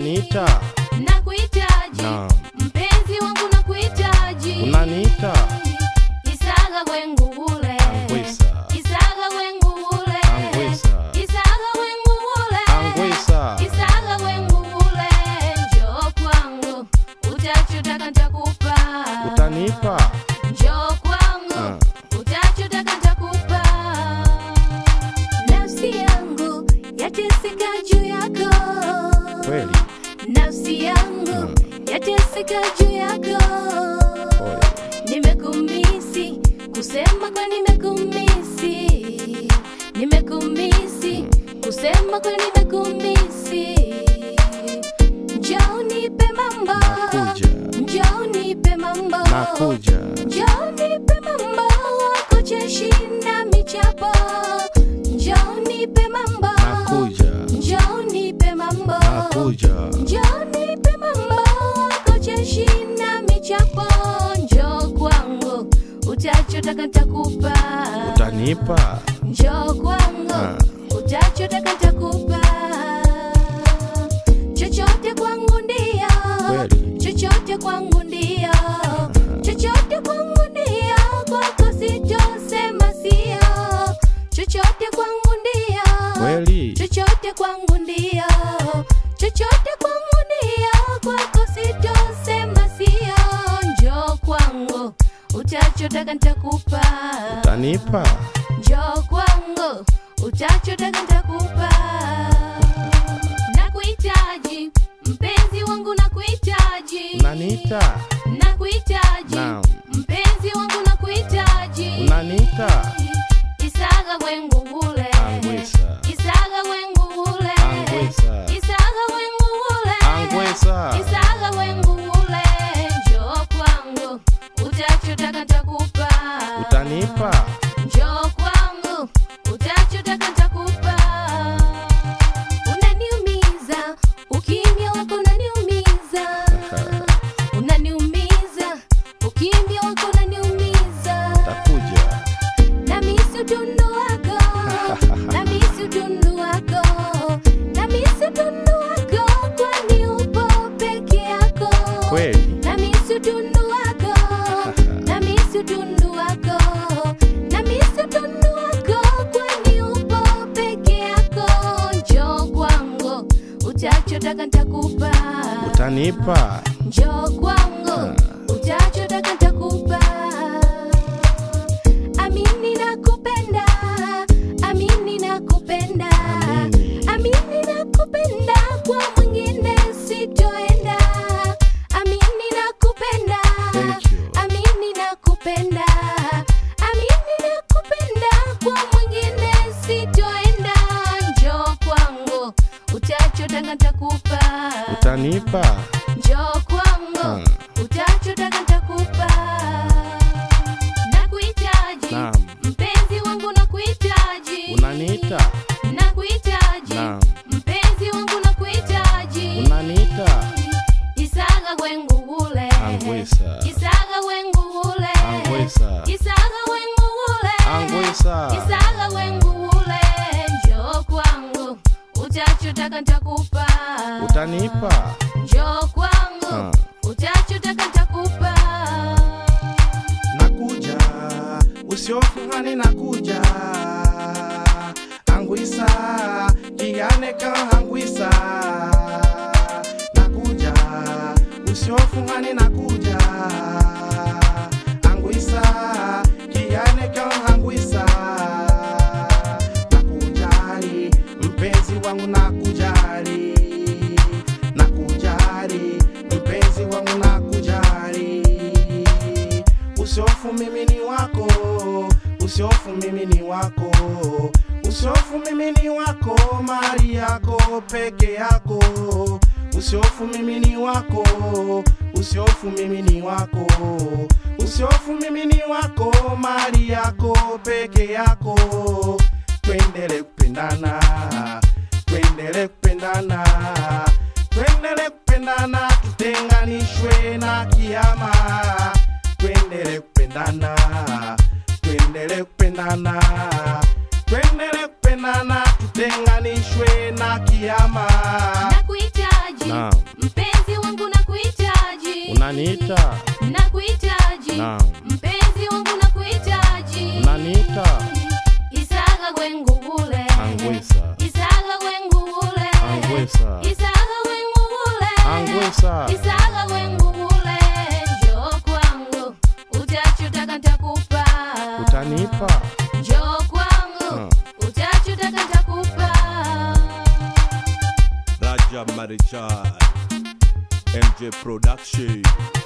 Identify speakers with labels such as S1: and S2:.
S1: Unaniita?
S2: nakuhitaji
S1: Naam.
S2: mpenzi wangu nakuhitaji
S1: Unaniita?
S2: isaga wengu ule
S1: Angwisa.
S2: isaga wengu ule
S1: Angwisa.
S2: isaga wengu ule
S1: Angwisa.
S2: isaga wengu ule njoo kwangu utachotaka nitakupa
S1: Utanipa?
S2: njoo kwangu
S1: Ah.
S2: utachotaka nitakupa nafsi yangu yateseka juu yako
S1: Kweli?
S2: nafsi yangu yateseka juu yako
S1: Pole.
S2: nimekumisi kusema kwa nimekumisi nimekumisi kusema kwa nimekumisi njoo nipe mambo
S1: Nakuja.
S2: njoo nipe mambo
S1: Nakuja.
S2: njoo nipe mambo wako cheshi na michapo njoo nipe mambo
S1: Nakuja.
S2: njoo nipe mambo
S1: Nakuja.
S2: njoo nipe mambo wako cheshi na michapo njoo kwangu utachotaka nitakupa
S1: Utanipa?
S2: njoo kwangu
S1: Ah.
S2: utachotaka nitakupa chochote kwangu ndio
S1: Kweli?
S2: chochote kwangu ndio chochote kwangu ndio kwako sitosema sio chochote kwangu ndio
S1: Kweli?
S2: chochote kwangu ndio chochote kwangu ndio kwako sitosema sio njoo kwangu utachotaka nitakupa
S1: Utanipa?
S2: njoo kwangu utachotaka nitakupa nakuhitaji mpenzi wangu nakuhitaji
S1: Unaniita?
S2: nakuhitaji
S1: Naam.
S2: mpenzi wangu nakuhitaji
S1: Unaniita?
S2: isaga wengu ule
S1: Angwisa.
S2: isaga wengu ule
S1: Angwisa.
S2: isaga wengu ule
S1: Angwisa.
S2: isaga wengu ule njoo kwangu utachotaka nitakupa
S1: Utanipa?
S2: njoo kwangu utachotaka nitakupa unaniumiza ukimya wako unaniumiza unaniumiza ukimya wako unaniumiza
S1: Takuja.
S2: namisi utundu wako namisi utundu wako namisi utundu wako kwani upo peke yako
S1: Kweli?
S2: namisi utundu wako namisi utundu wako namisi utundu wako kwani upo peke yako njoo kwangu utachotaka nitakupa
S1: Utanipa?
S2: njoo kwangu utachotaka nitakupa amini nakupenda amini nakupenda
S1: Amini.
S2: amini nakupenda kwa mwingine sitoenda amini nakupenda
S1: Thank you.
S2: amini nakupenda amini nakupenda kwa mwingine sitoenda njoo kwangu utachotaka nitakupa
S1: Utanipa?
S2: njoo kwangu utachotaka nitakupa nakuhitaji
S1: Naam.
S2: mpenzi wangu nakuhitaji
S1: Unaniita?
S2: nakuhitaji
S1: Naam.
S2: mpenzi wangu nakuhitaji
S1: Unaniita?
S2: isaga wengu ule
S1: Angwisa.
S2: isaga wengu ule
S1: Angwisa.
S2: isaga wengu ule
S1: Angwisa.
S2: isaga wengu ule njoo kwangu utachotaka nitakupa
S1: Utanipa?
S2: njoo kwangu
S1: Ah.
S2: utachotaka nitakupa
S1: Nakuja, usiofungani nakuja. Angwisa, kianeka angwisa. Nakuja, usiofungani nakuja. Angwisa, kianeka angwisa. Nakujali, mpenzi wangu nakujali. Nakujali, mpenzi wangu nakujali usiofu mimi ni wako usiofu mimi ni wako usiofu mimi ni wako mali yako peke yako usiofu mimi ni wako usiofu mimi ni wako usiofu mimi ni wako mali yako peke yako twendele kupendana twendele kupendana twendele kupendana tutenganishwe na kiama twendele kupendana twendele kupendana twendele kupendana tutenganishwe na kiama
S2: nakuhitaji
S1: Naam. unaniita
S2: nakuhitaji
S1: Naam.
S2: mpenzi wangu nakuhitaji
S1: unaniita
S2: isaga gwengubule
S1: Angwisa.
S2: isaga gwengubule
S1: Angwisa.
S2: isaga gwengubule
S1: Angwisa.
S2: isaga gwengubule njoo kwangu utachotaka ntakupa
S1: utanipa
S2: njoo kwangu
S1: Hmm.
S2: utachotaka ntakupa
S3: Raja Marichal MJ Production